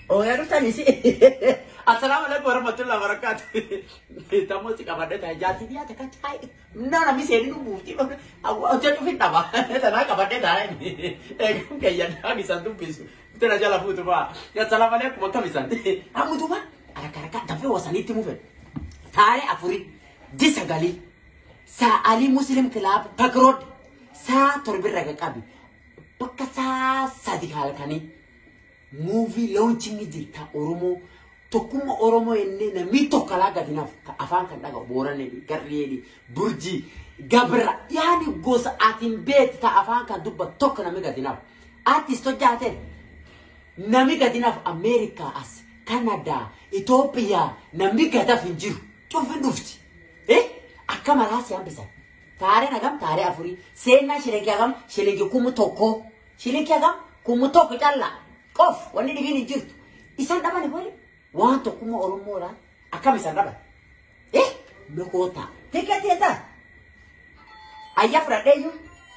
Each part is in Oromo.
Ooyaa dhuftanii si. Assalaamu alaikum warahmatullahi wabarakatuh. Tammoo si qabadde taa'e jaartii biyyaa takka taa'e. Naa namni seenii nu buufti. Hojja dhufin dhaba. Tanaa qabadde taa'e. Eeguun keeyyanaa isaan dubbisu. Tana jala fuutu ba'a. Assalaamu alaikum akkam isaan. Hammutu ba'a. Haraka haraka dafee wasaniitti mufe. Taa'ee afurii. Ji sagalii. Sa'alii Muslim Kilaab Pakrood. Saa torbirra qaqqabi. Bakka saa sadi halkanii. Muuvii loonchiin jirta Oromoo. Tokkummaa Oromoo jennee namni tokko alaa gadinaaf afaan kan dhagahu Booranee, Garreeni, Burjii, Gabra. Yaani gosa atiin beektu ta'a afaan kan dubbatu tokko namni gadinaaf. Artist hojjaateen namni gadinaaf Ameerikaa as, Kanadaa, Itoophiyaa namni gadaaf hin jiru. Cufin dhufti. Eh? Akka maraa si hambisan. Taareen hagam taaree afurii. Seenaa shilingii hagam shilingii kumu tokko. Shilingii hagam kumu tokko callaa. Qof wanni dhibiin hin jirtu. Isaan dhabani wali. Waan tokkummaa Oromoodhaan akkam isaan dhaban. Eh? Mekoota. Tikeetii eessa? Ayyaa fudhadhee iyyuu.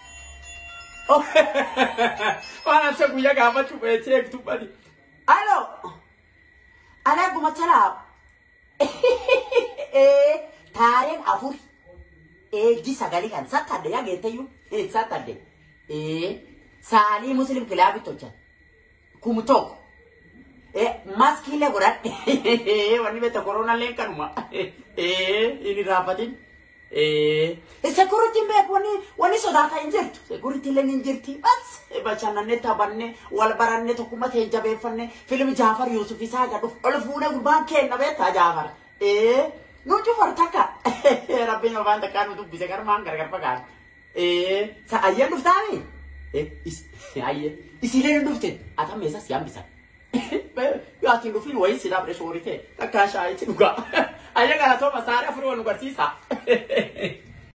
Waan ansa guyyaa gaafachuu beeksee eegtu bani. Aloo. Alaa gumachalaa. Taareen afur. Eegji sagalii kan sattadde yaa geetteyyuu. Sattadde. Saalii muslim kilaabitti hojjan. Kumu tokko. maskiilee godhadhe wanni beekta koronaallee kanuma inni raafatin. Sekuritiin beeku wanni wanni sodaata hin jirtu. Sekuriitiillee hin jirti. Bas bashannanee taphannee wal barannee tokkummaa ta'e jabeeffannee fiilmi Jaafar Yuusuf isaa gadhuuf ol fuunee gubbaan kenna beektaa Jaafar. Nu cufar takka rabbiin afaan takkaa nu dubbise garmaan gargar fagaatu. Ayyeen dhuftaami? Ayyee isiilee hin dhufte ata meesas yaambisan. Yaatiin dhufin wayii si dhaabde soorite takkaa shaayitti dhugaa. Ayya galatoo masaara afurii wal nu barsiisa.